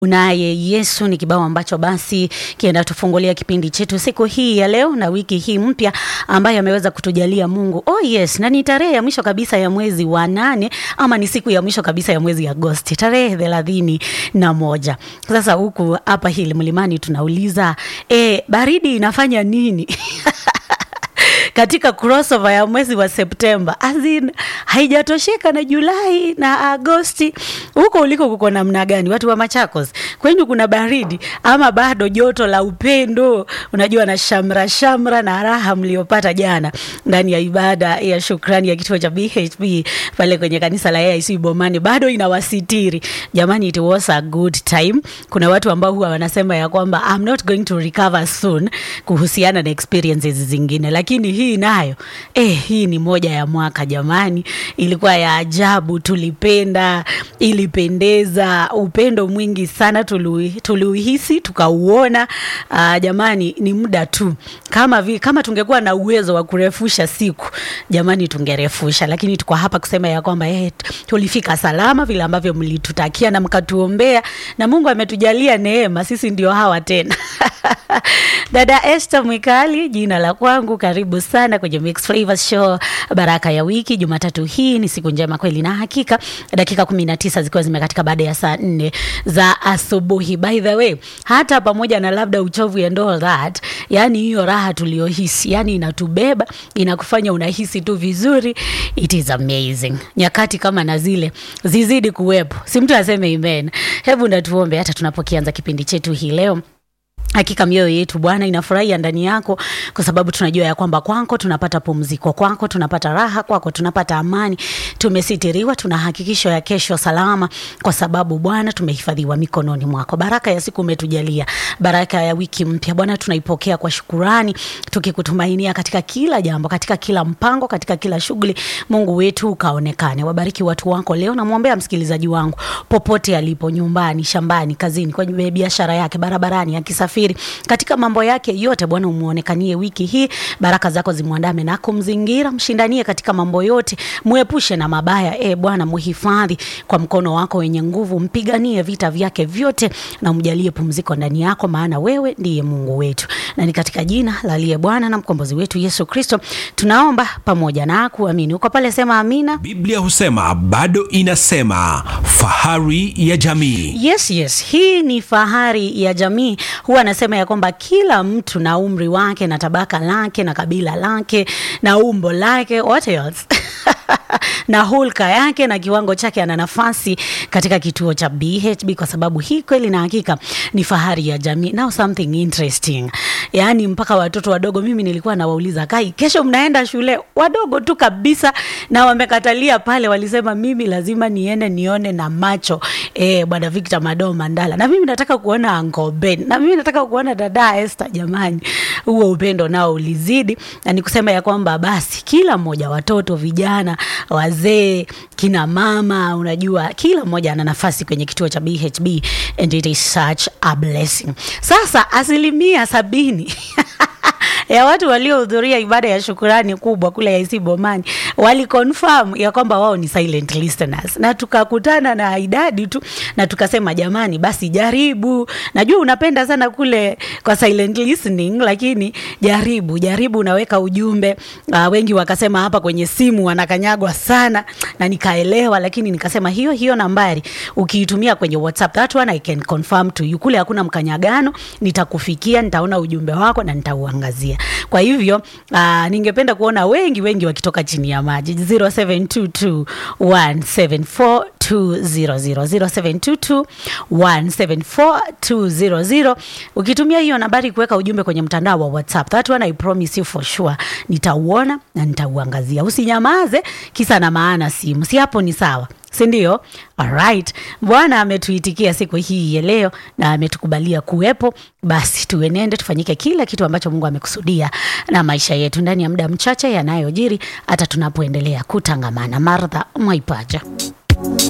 Unaye Yesu ni kibao ambacho basi kienda tufungulia kipindi chetu siku hii ya leo na wiki hii mpya ambayo ameweza kutujalia Mungu. Oh yes, na ni tarehe ya mwisho kabisa ya mwezi wa nane ama ni siku ya mwisho kabisa ya mwezi Agosti, tarehe thelathini na moja. Sasa huku hapa hili mlimani tunauliza e, baridi inafanya nini? katika crossover ya mwezi wa Septemba azin haijatosheka na Julai na Agosti. Huko uliko kuko namna gani? Watu wa Machakos kwenyu kuna baridi ama bado joto la upendo, unajua na shamra shamra na raha mliopata jana ndani ya ibada ya shukrani ya kituo cha BHP pale kwenye kanisa la AIC Bomani bado inawasitiri jamani, it was a good time. Kuna watu ambao huwa wanasema ya kwamba I'm not going to recover soon kuhusiana na experiences zingine, lakini hii nayo eh, hii ni moja ya mwaka jamani, ilikuwa ya ajabu, tulipenda, ilipendeza, upendo mwingi sana tuliuhisi, tukauona. Uh, jamani, ni muda tu, kama vi, kama tungekuwa na uwezo wa kurefusha siku jamani, tungerefusha, lakini tuko hapa kusema ya kwamba eh, tulifika salama vile ambavyo mlitutakia na mkatuombea, na Mungu ametujalia neema, sisi ndio hawa tena Dada Esther Mwikali jina la kwangu, karibu sana kwenye Mix Flavors Show, baraka ya wiki. Jumatatu hii ni siku njema kweli na hakika, dakika kumi na tisa zikiwa zimekatika baada ya saa nne za asubuhi. By the way, hata pamoja na labda uchovu and all that, yani hiyo raha tuliyohisi, yani inatubeba inakufanya unahisi tu vizuri. It is amazing. Nyakati kama na zile zizidi kuwepo, si mtu aseme amen. Hebu natuombe hata tunapokianza kipindi chetu hii leo Hakika mioyo yetu Bwana inafurahia ndani yako, kwa sababu tunajua ya kwamba kwako tunapata pumziko, kwako tunapata raha, kwako tunapata amani. Tumesitiriwa, tuna hakikisho ya kesho salama, kwa sababu Bwana tumehifadhiwa mikononi mwako. Baraka ya siku umetujalia, baraka ya wiki mpya Bwana tunaipokea kwa shukurani, tukikutumainia katika kila jambo, katika kila mpango, katika kila shughuli. Mungu wetu ukaonekane. Wabariki watu wako leo. Namwombea msikilizaji wangu popote alipo, nyumbani, shambani, kazini, kwenye biashara yake, barabarani, akisafiri katika mambo yake yote, Bwana umuonekanie wiki hii, baraka zako zimwandame na kumzingira, mshindanie katika mambo yote, muepushe na mabaya. E Bwana, muhifadhi kwa mkono wako wenye nguvu, mpiganie vita vyake vyote na umjalie pumziko ndani yako, maana wewe ndiye Mungu wetu, na ni katika jina la aliye Bwana na mkombozi wetu Yesu Kristo tunaomba pamoja na kuamini. Uko pale, sema amina. Biblia husema bado inasema, fahari ya jamii. Yes, yes, hii ni fahari ya jamii. Huwa anasema ya kwamba kila mtu na umri wake na tabaka lake na kabila lake na umbo lake, what else? na hulka yake na kiwango chake, ana nafasi katika kituo cha BHB, kwa sababu hii kweli na hakika ni fahari ya jamii. Now something interesting, yaani mpaka watoto wadogo, mimi nilikuwa nawauliza kai, kesho mnaenda shule? Wadogo tu kabisa, na wamekatalia pale, walisema mimi lazima niende nione na macho eh, bwana Victor Mado Mandala, na mimi nataka kuona Uncle Ben, na mimi nataka kuona dada Esther. Jamani, huo upendo nao ulizidi, na nikusema ya kwamba basi kila mmoja, watoto, vijana wazee, kina mama, unajua kila mmoja ana nafasi kwenye kituo cha BHB and it is such a blessing. Sasa asilimia sabini ya watu waliohudhuria ibada ya shukurani kubwa kule AIC Bomani wali confirm ya kwamba wao ni silent listeners, na tukakutana na idadi tu na tukasema, jamani, basi jaribu. Najua unapenda sana kule kwa silent listening, lakini jaribu jaribu, unaweka ujumbe. Uh, wengi wakasema hapa kwenye simu wanakanyagwa sana, na nikaelewa, lakini nikasema hiyo hiyo nambari ukiitumia kwenye WhatsApp, that one I can confirm to you, kule hakuna mkanyagano, nitakufikia, nitaona ujumbe wako na nitauangazia. Kwa hivyo uh, ningependa kuona wengi wengi wakitoka chini ya maji 0722174200 0722174200 ukitumia hiyo nambari kuweka ujumbe kwenye mtandao wa WhatsApp, that one I promise you for sure nitauona na nitauangazia. Usinyamaze kisa na maana simu, si hapo ni sawa si ndio? Alright, Bwana ametuitikia siku hii ya leo na ametukubalia kuwepo. Basi tuenende tufanyike kila kitu ambacho Mungu amekusudia na maisha yetu ndani ya muda mchache yanayojiri, hata tunapoendelea kutangamana. Martha Mwaipaja.